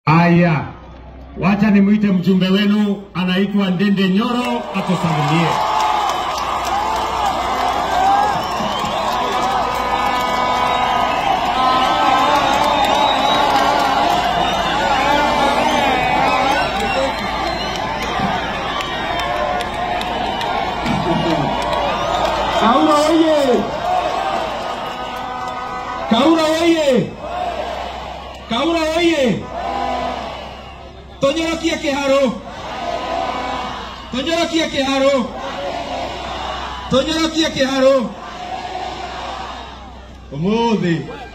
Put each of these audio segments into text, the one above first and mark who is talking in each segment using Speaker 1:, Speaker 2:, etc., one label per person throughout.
Speaker 1: Aya, wacha nimwite mjumbe wenu, anaitwa Ndende Nyoro, atusalimie.
Speaker 2: Kaura oye! Kaura oye! Kaura oye! Tonyorokie kĩharo! Tonyorokie kĩharo! Tonyorokie kĩharo! Ũmũthĩ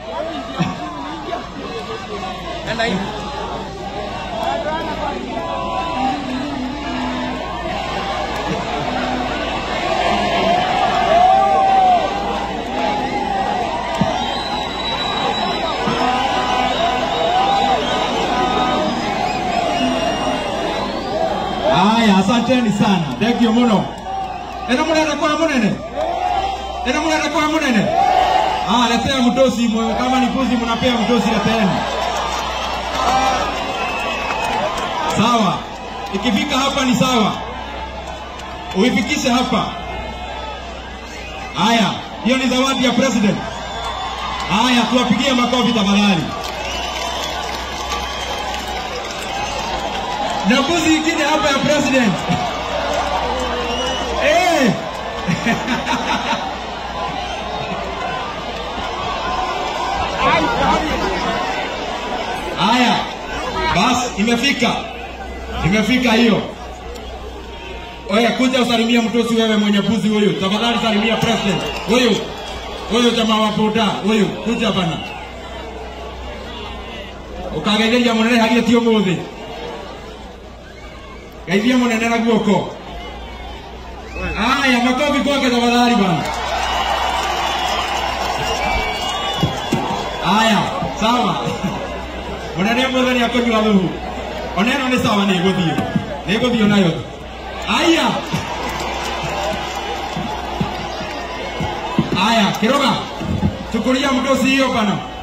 Speaker 2: Haya, asanteni sana. Thank you muno. Ena mnaenda kwa munene? Ena mnaenda kwa munene? Ah, letea mtosi mwe- kama ni kuzi mnapea mtosi leteeni. Sawa. Ikifika hapa ni sawa. Uifikishe hapa. Haya, hiyo ni zawadi ya president. Haya, tuwapigie makofi tafadhali. na mbuzi ingine hapa ya president eh. Haya, basi imefika, imefika hiyo. Oya, kuja usalimia mtosi wewe mwenye mbuzi huyu, tafadhali salimia president huyu huyu jamaa wa boda huyu, kuja bana ukagegeria munene hagie ti umuthi geithia munene na guoko aya makofi kwake tafadhali bana aya sawa munene mothe nä akånyua thuhu ona ä no nä sawa nä gå thiä nä gå thiä nayo aya aya kä roga tukå ria må ndå cio bana